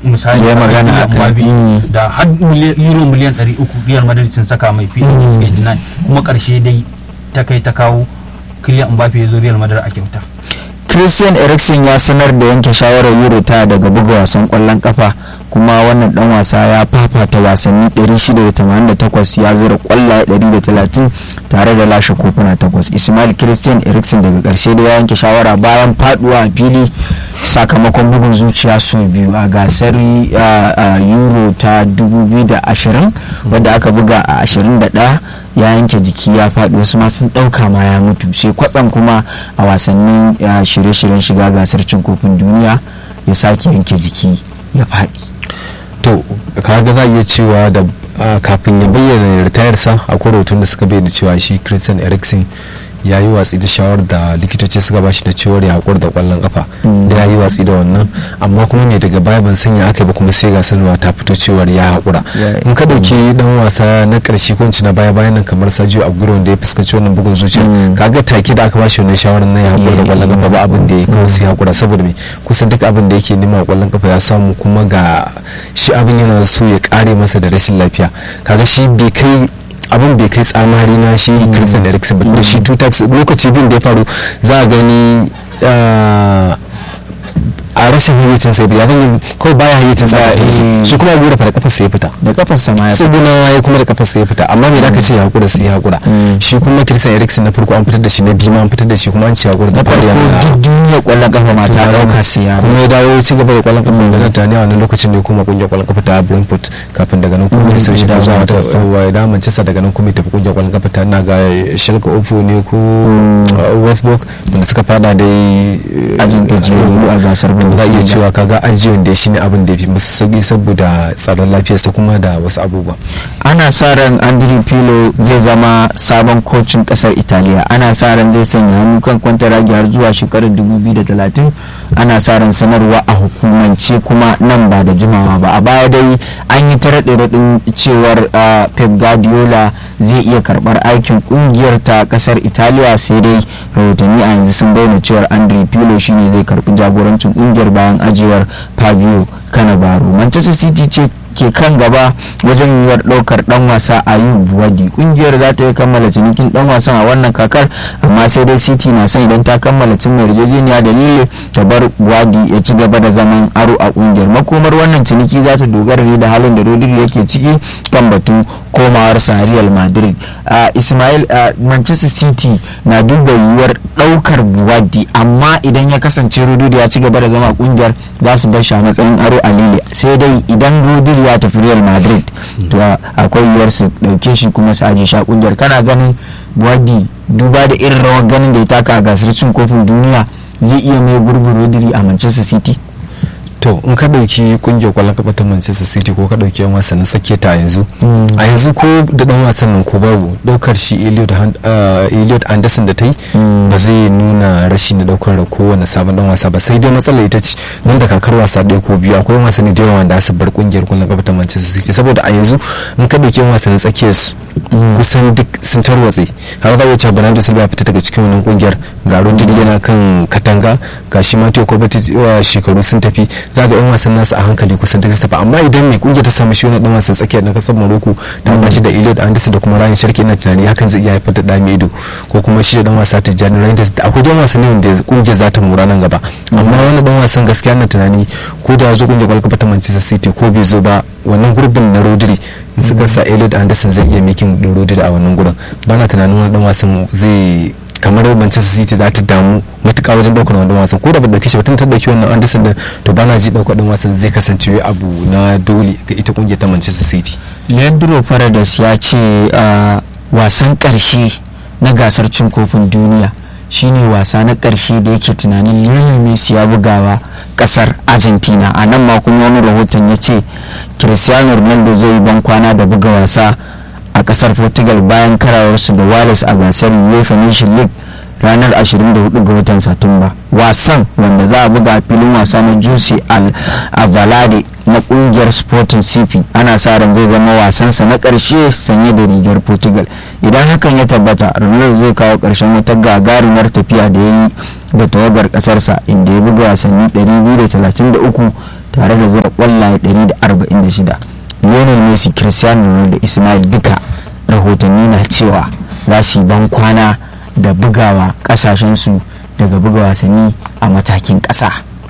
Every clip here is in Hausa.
misali Ya akan magana Kylian akan- Mbappe Mm. da har mili- euro miliyan 300 Real Madrid sun saka mai fiye da suka yi deny kuma karshe dai ta kai ta kawo Kylian Mbappe ya zo Real Madrid a kyauta christian eriksen ya sanar da yanke shawarar euro ta daga buga wasan kwallon kafa kuma wannan dan wasa ya fafata wasanni 688 ya zira kwallaye 130 tare da lashe kofuna takwas ismail christian eriksen daga karshe da ya yanke shawara bayan faduwa a fili sakamakon bugun zuciya sau biyu a gasar uh, uh, euro ta 2020 wadda aka buga a 21 ya yanke jiki ya faɗi wasu ma sun ɗauka ma ya mutu sai kwatsam kuma a wasannin uh, shirye-shiryen shiga gasar cin kofin duniya ya sake yanke jiki ya faɗi to kaga za a iya cewa da ah, kafin ya bayyana ritayarsa akwai rahoton da suka bayyana cewa shi christian eriksen ya yi watsi da shawar da likitoci suka bashi da cewar ya haƙura da ƙwallon kafa Mm. da ya yi watsi da wannan amma kuma ne daga baya ban sanya aka yi ba kuma sai ga sanarwa ta fito cewar ya haƙura Ya- in ka ɗauki dan wasa na ƙarshe ko in ce na baya bayan nan kamar Sergio Aguero wanda ya fuskanci wannan bugun zuciya Mm. kaga take da aka bashi wannan shawarar na ya haƙura da Yeah. ƙwallon kafa ba abin da ya kawai sai haƙura saboda me kusan duk abin da yake nema a ƙwallon kafa ya samu kuma ga shi abin yana so ya ƙare masa da rashin lafiya kaga shi bai kai abin bai kai tsamari na shi Christian Eriksen ba da shi two times lokaci bin da ya faru za a gani ah, a rashin hayyacin sai ya zan kawai baya hayyacin sa Ba, a shi eh. shi kuma gura fa da kafa sai ya fita da kafarsa ma ya tsuguna ya kuma da kafa sai ya fita amma me da ka ce ya hakura sai ya hakura Mm. shi kuma Christian Eriksen na farko an fitar da shi na biyu ma an fitar da shi kuma an ce ya hakura da na farko Bayern. duk duniyar kwallon kafa ma ta ɗauka sai ya kuma ya dawo ya ci gaba da kwallon kafa da Netanya a wannan lokacin ne kuma kungiyar kwallon kafa ta Brentford kafin daga nan kuma Mm, ya sau shi ya dawo zuwa wata Manchester. wa da Manchester daga nan kuma ya tafi kungiyar kwallon kafa ta na ga Schalke 04 ne ko uh, Westbrook wanda suka fada dai uh, ajin gajiyayyu a gasar za a iya Bundesliga. cewa kaga ajiyon da shi ne abin da ya fi masa sauki saboda tsaron lafiyarsa kuma da wasu abubuwa ana sa ran andri pilo zai zama sabon kocin kasar italiya ana sa ran zai sanya hannu kan kwantaragi har zuwa shekarar 2030 ana sa ran sanarwa a hukumance kuma nan ba da jimawa ba a baya dai an yi ta raɗe raɗin cewar ah, pep guardiola zai iya karɓar aikin ƙungiyar ta kasar italiya sai dai rahotanni a yanzu sun bayyana cewar andri pilo shine zai karɓi jagorancin ƙungiyar bayan ajiyar fabio cannavaro manchester city ce ke kan gaba wajen yiwuwar ɗaukar ɗan wasa a yin buwadi ƙungiyar za ta yi kammala cinikin ɗan wasan a wannan kakar amma sai dai city na son idan ta kammala cin mai yarjejeniya da lille ta bar buwadi ya ci gaba da zaman aro a ƙungiyar makomar wannan ciniki za ta dogara ne da halin da rodri yake ciki kan batun komawarsa real madrid a ismail a manchester city na duba yiwuwar ɗaukar buwadi amma idan ya kasance rodri ya ci gaba da zama a ƙungiyar za su bar shi a matsayin aro a lille sai dai idan rodri ya tafi real madrid to akwai yiwuwar su dauke shi kuma su aje shi a kungiyar kana ganin buwadi duba da irin rawar ganin da ya taka a gasar cin kofin duniya zai iya mai gurbin rodri a manchester city to in ka dauki kungiyar kwallon kafa ta Manchester City ko ka dauki yan wasannin tsakiya ta yanzu a yanzu ko da dan wasan nan ko babu daukar shi Elliot Han- ah, Elliot Anderson da ta yi Mm. ba zai nuna rashin da daukar da kowane sabon dan wasa ba sai dai matsalar ita ce nan da kakar wasa ɗaya ko biyu akwai wasanni da yawa da su bar kungiyar kwallon kafa ta Manchester City saboda a yanzu in ka dauki yan wasannin tsakiyar su kusan duk sun tarwatse kaga za iya cewa Bernardo Silva ya fita daga cikin wannan kungiyar ga Rodri yana kan katanga ga shi Matteo Kovacic wa shekaru sun tafi za ga yan wasan nasu a hankali kusan duk sun tafi amma idan mai kungiyar ta samu shi wani dan wasan tsakiya na kasar Morocco ta bashi da Elliot Anderson da kuma Ryan Sharkey ina tunani hakan zai iya haifar da da mai ido ko kuma shi da dan wasa Tijjani Reinders da akwai dan wasanni wanda kungiyar za ta mura nan gaba amma wani dan wasan gaskiya na tunani ko da ya zo kungiyar kwalkwata ta Manchester City ko bai zo ba wannan gurbin na Rodri in suka sa Elliot Anderson zai iya making din Rodri a wannan gurin bana tunanin wani dan wasan zai kamar Manchester City za ta damu matuƙa wajen ɗaukar wannan wasan ko da ba dauke shi ba tun ta dauki wannan Anderson din to bana ji ɗaukar ɗan wasan zai kasance abu na dole ga ita kungiyar ta Manchester City leandro paredes ya ce a wasan karshe na gasar cin kofin duniya shine wasa na karshe da yake tunanin lionel messi ya bugawa kasar argentina a nan ma kuma wani rahoton ya ce cristiano ronaldo zai yi ban kwana da buga wasa a kasar portugal bayan karawarsu da wales a gasar uefa nation league ranar 24 ga watan satumba wasan wanda za a buga a filin wasa na jose al avalade na kungiyar sporting cp ana sa ran zai zama wasansa na karshe sanye da rigar portugal idan hakan ya tabbata ronaldo zai kawo karshen wata gagarumar tafiya da ya yi da tawagar kasarsa inda ya buga wasanni 233 tare da zira kwallaye 146 lionel messi cristiano ronaldo da ismail duka rahotanni na cewa za su yi ban kwana da bugawa kasashensu daga buga wasanni a matakin ƙasa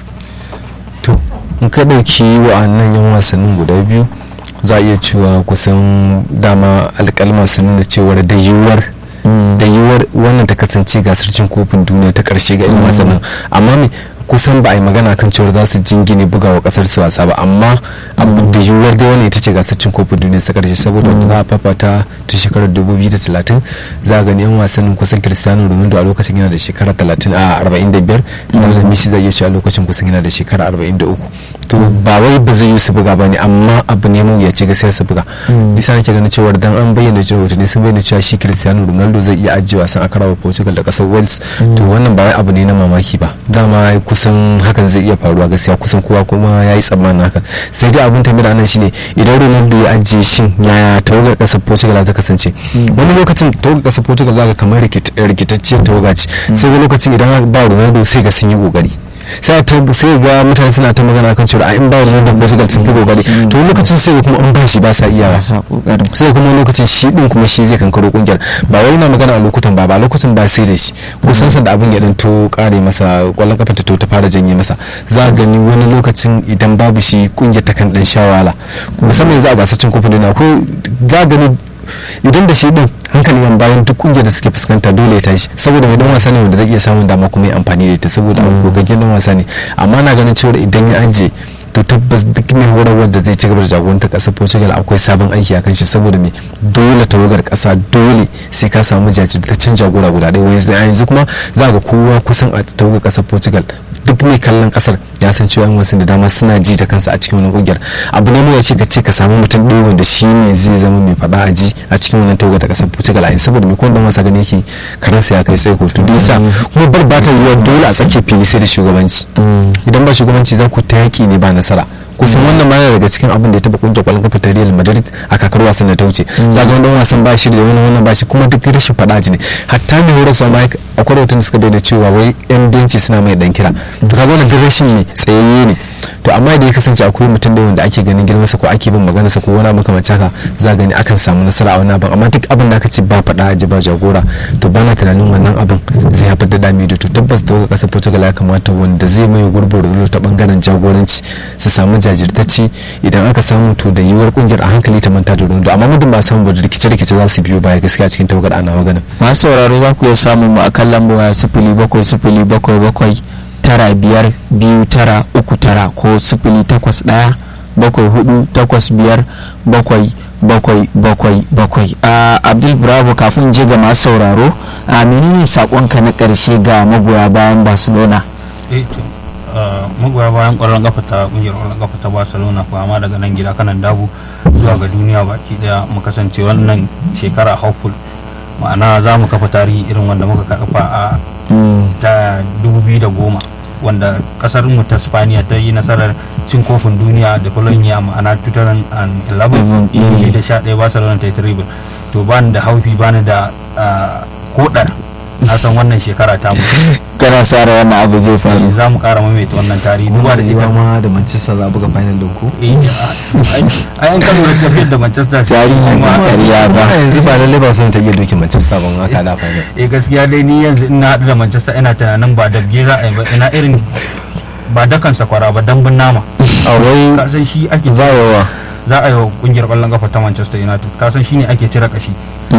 to in ka ɗauki wa'annan yan wasannin guda biyu za a iya cewa kusan dama alƙalma su nuna cewar da yiwuwar da yiwuwar wannan ta kasance gasar cin kofin duniya ta karshe ga 'yan wasannin amma ne kusan ba a yi magana kan cewar za su jingine bugawa kasar su wasa ba amma abu da yiwuwar dai wannan ita ce gasar cin kofin duniya ta karshe saboda wanda za a fafata ta shekarar 2030 za a gani 'yan wasannin kusan cristiano ronaldo a lokacin yana da shekara 30 a 45 da messi zai iya shi a lokacin kusan yana da shekara 43 to ba wai ba zai yi su buga ba ne amma abu ne mu ya ce gaskiya su buga bisa nake ganin cewa dan an bayyana cewa ne sun bayyana cewa shi cristiano ronaldo zai iya ajiye wasan a karawa portugal da kasar wales to wannan ba wai abu ne na mamaki ba dama kusan hakan zai iya faruwa gaskiya kusan kowa kuma ya yi tsammanin haka sai dai abin tambaya nan shine idan ronaldo ya ajiye shin yaya tawagar kasar portugal ta kasance wani lokacin tawagar kasar portugal za ka kamar rikitacciyar tawaga ce sai wani lokacin idan ba ronaldo sai ga sun yi kokari sai ta sai ga mutane suna ta magana kan cewa in ba wannan da Portugal sun fi kokari to lokacin sai kuma an ba shi ba sa iya sai kuma lokacin shi din kuma shi zai kankaro kungiyar ba wai na magana a lokutan ba ba lokacin ba sai da shi kusan san da abin ya dan to kare masa kwallon kafa ta to ta fara janye masa za a gani wani lokacin idan babu shi kungiyar ta kan dan sha wahala musamman yanzu a gasar cin kofin duniya ko za a gani idan da shi din hankali yan bayan duk kungiyar da suke fuskanta dole ya tashi saboda mai dan wasa ne wanda zai iya samun dama kuma ya amfani da ita saboda gogaggen dan wasa ne amma na ganin cewa idan ya ajiye to tabbas duk mai horarwar da zai ci gaba da jagorantar kasar portugal akwai sabon aiki a kan shi saboda me dole tawagar kasa dole sai ka samu jajirtaccen jagora guda ɗaya wani a yanzu kuma za ga kowa kusan a tawagar kasar portugal duk mai kallon kasar ya san cewa yan wasan da dama suna ji da kansa a cikin wannan kungiyar abu ne mai ce ka ce ka samu mutum ɗaya wanda shi ne zai zama mai faɗa a ji a cikin wannan tawagar ta kasar portugal a yanzu saboda mai kowanne wasa gani yake karansa ya kai tsaiko to dai sa kuma bar ba ta yiwuwa dole a tsakiyar fili sai da shugabanci idan ba shugabanci za ku ta yaƙi ne ba nasara kusan wannan ma daga cikin abin da ya taba kungiyar kwallon kafa ta Real Madrid a kakar wasan da ta wuce za ga wani wasan ba shi da wani wannan ba shi kuma duk rashin fada ji ne hatta ne horar sa mai akwai rahoton da suka bayyana cewa wai yan benci suna mai dan kira to kaga wannan rashin ne tsayayye ne to amma da ya kasance akwai mutum da wanda ake ganin girman sa ko ake bin magana sa ko wani abu kamar haka za gani akan samu nasara a wannan abin amma duk abin da aka ce ba fada ji ba jagora to bana tunanin wannan abin zai haifar da dami da to tabbas da kasar Portugal ya kamata wanda zai mai gurbin rulo ta bangaren jagoranci su samu jajirtacce idan aka samu to da yiwuwar kungiyar a hankali ta manta da Ronaldo amma muddin ba samu ba rikice-rikice za su biyo baya gaskiya cikin tawagar ana magana masu sauraro za ku iya samun mu a kan lambar sifili bakwai sifili bakwai bakwai tara biyar biyu tara uku tara ko sifili takwas ɗaya bakwai hudu takwas biyar bakwai bakwai bakwai bakwai a abdul bravo kafin je ga masu sauraro a menene sakonka na ƙarshe ga magoya bayan barcelona magoya bayan ƙwallon kafa ta ƙungiyar ƙwallon kafa ta barcelona kuma daga nan gida kanan dabu zuwa ga duniya baki daya mu kasance wannan shekara hopeful ma'ana za mu kafa tarihi irin wanda muka kafa a ta 2010 wanda kasar mu ta spaniya ta yi nasarar cin kofin duniya da colonia ma'ana 2011 2011 barcelona ta yi triple to bani da haufi bani da kodar na san wannan shekara ta mutu kana sa da wannan abu zai faru za mu kara maimaita wannan tarihi duba da ita ma da manchester za buga final din ku a yan kano da tafiyar da manchester tarihi ba ƙarya ba yanzu ba lalle ba sun ta iya dokin manchester ban haka da final eh gaskiya dai ni yanzu ina haɗu da manchester ina tunanin ba da biyu ra'ayi ba ina irin ba dakan sakwara ba dambun nama a wai ka san shi ake za a yawa za a yi wa kungiyar kwallon kafa ta manchester united ka san shi ne ake cire kashi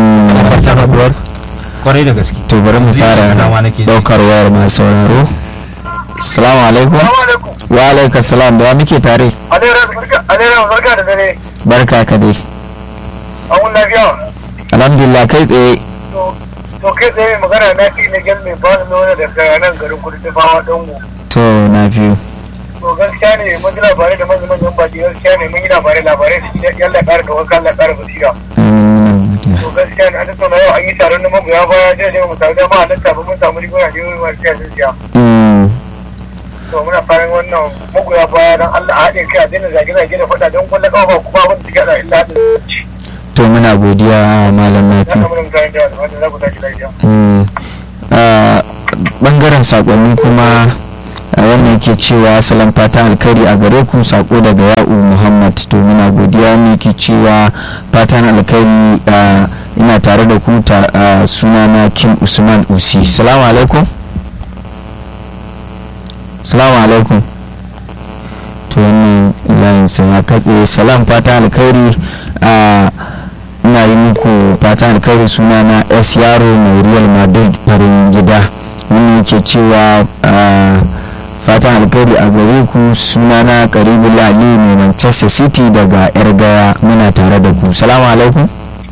kwarai da gaske to bari mu fara daukar wayar masu sauraro salamu alaikum wa alaikum salam da muke tare alera barka da dare barka ka dai an lafiya alhamdulillah kai tsaye to kai tsaye magana na fi na gyan mai bani nuna da kaya nan garin kudu ta fama dango to na biyu to gaskiya ne mun ji labarai da manyan manyan baki gaskiya ne mun yi labarai labarai da shi yalla ƙara da wakan Allah ƙara basira to gaskiya ne an tattauna yau an yi taron na magoya baya jiya jiya mu samu dama a nan tafi mun samu riguna ne wani masu siya sun siya to muna fatan wannan magoya baya don Allah a haɗe kai a daina zage-zage da faɗa don kwallon ƙafa kuma abin da suke da illa haɗin to muna godiya malam ya nafi samu nan kayan da wanda za ku tashi lafiya bangaren sakonni kuma a wannan ke cewa salon fatan alkhairi a gare ku sako daga ya'u muhammad to muna godiya ne ke cewa fatan alkhairi a, ina tare da ku ta a, sunana kim usman usi salamu alaikum salamu alaikum to wannan layin sa ya katse salam fatan alkhairi a ina yi muku fatan alkhairi sunana s yaro mai real madrid farin gida wani yake cewa a, fatan alkhairi a gare ku sunana karibu lali mai manchester city daga yar gaya muna tare da ku salamu alaikum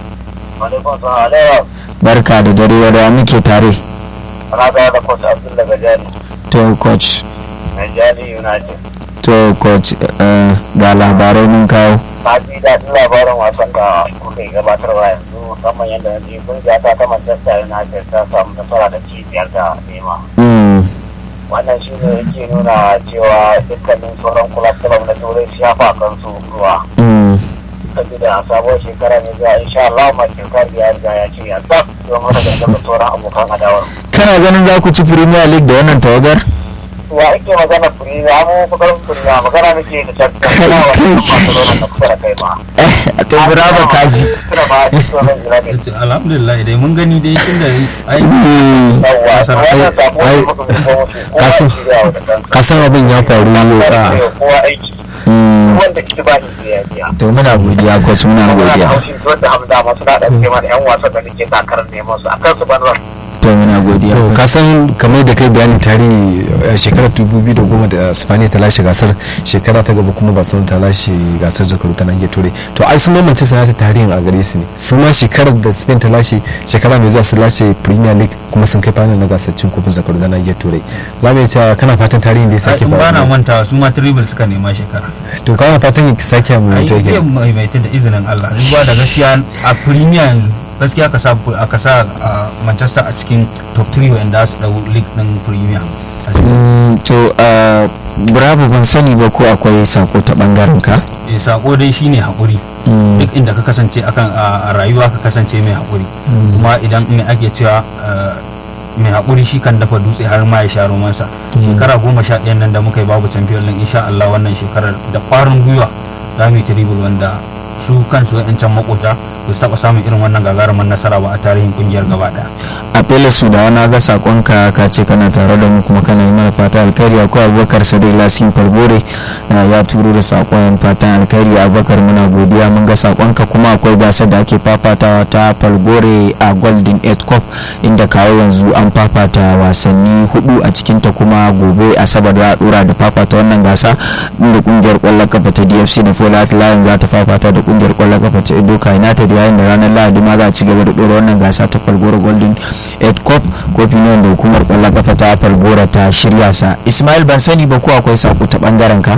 Alaikun salam alaikum. barka da dare wadda muke tare Ana tsaye da Coach Abdul daga Jali. to coach Jali United. to coach eh, ga labarai mun kawo Na ji daɗin labarin wasan da kuka yi gabatarwa yanzu musamman yadda na ji kungiya ta ta Manchester United ta samu nasara da ci biyar da nema. Mm, Wannan shi ne yake nuna cewa dukkanin sauran kulab kulab na turai su shafa kansu ruwa. mm, Saboda a sabuwar shekara ne zuwa insha Allah Martin Cardi ya riga ya ce ya tsaf don haka da sauran abokan adawar. kana ganin za ku ci premier league da wannan tawagar wa ake magana furi ya mu kudurin furi ya magana nake da tattalin Kai, na kai. wasu masu da kusa da kai ma. a tebura ba kaji Suna ba a cikin wannan jiragen. alhamdulillah dai mun gani dai tun da ai Mm, Yawwa, Kasar- wannan sako ne ai, muka fi kowa shi, kowa kasan- shirya wa da kansa. kasan abin ya faru Kowa a shirya, kowa aiki mm. wanda ki ba shi ya biya. to muna godiya coach muna Muna da godiya haushi wanda hamza masu da ɗauke mana 'yan wasan da nake takarar neman su a kansu ban ran. to muna godiya to coach. ka san kamar da kai bayanin tarihi a shekarar 2010 da spaniya ta lashe gasar shekara ta gaba kuma barcelona ta lashe gasar zakaru ta nahiyar turai to ai sun mamance sanata tarihin a gare su ne su ma shekarar da spain ta lashe shekara mai zuwa sun lashe premier league kuma sun kai final na gasar cin kofin zakaru ta nahiyar turai za mu iya cewa kana fatan tarihin da ya sake in ba na faruwa mantawa su ma triple suka nema shekara to kana fatan ya sake mu ai to zai maimaita da izinin Allah duba da gaskiya a premier yanzu gaskiya ka sa aka sa a Manchester a cikin top 3 wanda su dau league din premier A cikin- Mm, to uh, bravo ban sani ba ko akwai sako ta bangaren ka eh, sako dai shine hakuri Mm, duk inda ka kasance akan a a rayuwa ka kasance mai hakuri kuma idan me ake cewa eh, mai hakuri shi kan dafa dutse har ma ya sha romansa shekara goma sha ɗayan nan da muka yi babu champion league insha Allah wannan shekarar da kwarin gwiwa za mu yi triple wanda su kansu wa'yancan makota ba su taɓa samun irin wannan gagarumin nasara ba a tarihin kungiyar gaba ɗaya a fela su da wani ga sakonka ka ce kana tare da mu kuma kana yi mana fata alkhairi akwai abubakar sadai lasin falgore uh, ya turo da sakon fatan alkhairi abubakar muna godiya mun ga sakonka kuma akwai gasar da ake fafatawa ta falgore a golden eight cup inda kawo yanzu an fafata wasanni hudu a cikinta kuma gobe asabar za a dora da fafata wannan gasa inda kungiyar kwallon kafa ta dfc da fola lion za ta fafata da kungiyar kwallon kafa ta edoka united yayin da ranar lahadi ma za a ci gaba da dora wannan gasa ta falgore golden eight cup kofi ne wanda hukumar kwallon kafa ta falgora ta shirya sa ismail ban sani ba ko akwai sako ta bangaren ka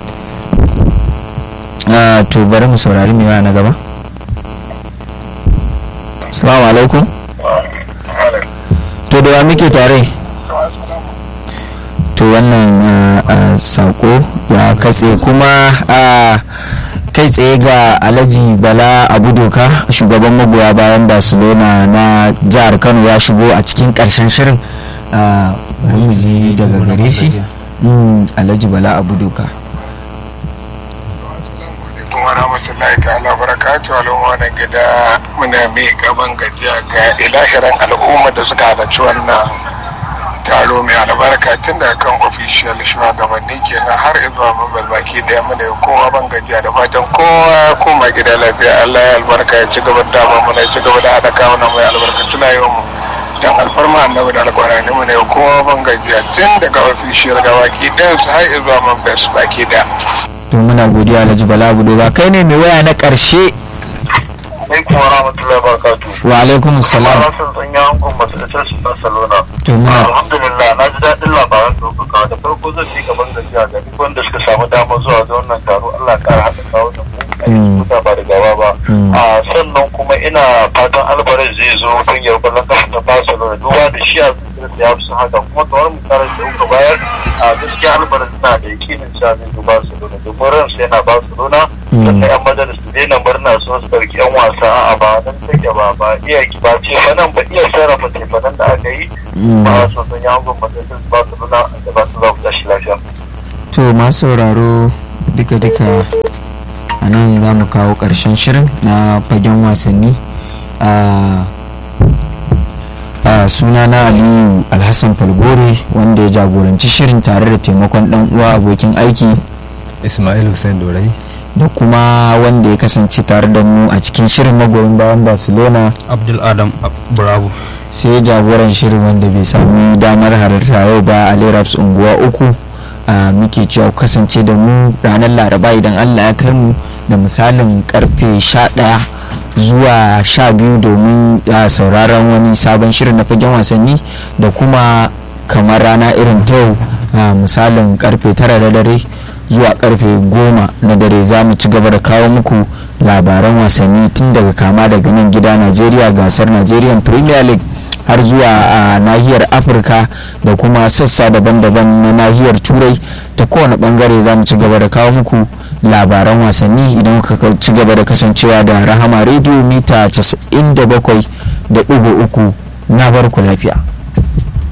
Ah, to bari mu saurari mai na gaba assalamu alaikum to da wa muke tare to wannan ah, ah, sako ya katse kuma ah, kai tsaye ga alhaji bala abu doka shugaban magoya bayan barcelona na jihar kano ya shigo a cikin karshen shirin ah, bari mu ji daga gare shi Mm, alhaji bala abu doka alaikum wa rahmatullahi ta'ala barakatu al'umma na gida muna mai gaban gajiya ga ilahiran al'umma da suka halarci wannan taro mai albarka tun da kan official shugabanni kenan har zuwa mabal baki daya muna yi kowa ban gajiya da fatan kowa koma gida lafiya Allah ya albarka ya ci gaba da dama muna ya ci gaba da haɗa kawunan mai albarkatu na yau mu dan alfarma annabi da alkwarani mu ne kowa ban gajiya tun daga official ga baki ɗayan su har zuwa mabal baki daya to muna godiya alhaji bala abu doka kai ne mai waya na karshe Alaikum wa rahmatullahi wa barakatuh. wa alaikum salam Rasul Tsanya Angon Masallacin su Barcelona. to muna Alhamdulillah na ji daɗin labaran ɗaukaka da farko zan ci gaban gajiya ga duk wanda suka samu damar zuwa ga wannan taro Allah ƙara haɗa kawo da mu a Mm. yi ba da gawa ba. Mm. A sannan kuma ina fatan Alvarez zai zo kungiyar ƙwallon kafa ta Barcelona duba da shi a zuciyarsa ya fi son haka kuma kamar misalin da kuka bayar a gaskiya Alvarez na da yakinin cewa zai zo Barcelona domin domin ransu yana ba su nuna sannan yan majalis su daina murna so su ɗauki yan wasa a ba nan take ba ba iya ba ce nan ba iya sarrafa ce nan da aka yi ba su sun yi hangon majalis ba su nuna da ba su za ku tashi lafiya. to masu sauraro duka-duka a nan za mu kawo ƙarshen shirin na fagen wasanni a suna na aliyu alhassan falgore wanda ya jagoranci shirin tare da taimakon dan uwa abokin aiki ismail hussein dorai da kuma wanda ya kasance tare da mu a cikin shirin magoyin bayan barcelona abdul adam bravo sai jagoran shirin wanda bai sami damar halarta yau ba a leraps unguwa uku a muke cewa kasance da mu ranar laraba idan allah ya kai mu da misalin karfe 11 zuwa 12 domin sauraron wani sabon shirin na fagen wasanni da kuma kamar rana irin ta yau misalin karfe 9 da dare zuwa karfe 10 na dare za mu ci gaba da kawo muku labaran wasanni tun daga kama daga nan gida najeriya gasar nigerian premier league har zuwa a nahiyar afirka da kuma sassa daban-daban na nahiyar turai ta kowane bangare za mu ci gaba da kawo muku labaran wasanni idan ka ci gaba da kasancewa da rahama rediyo mita 97.3 na barku lafiya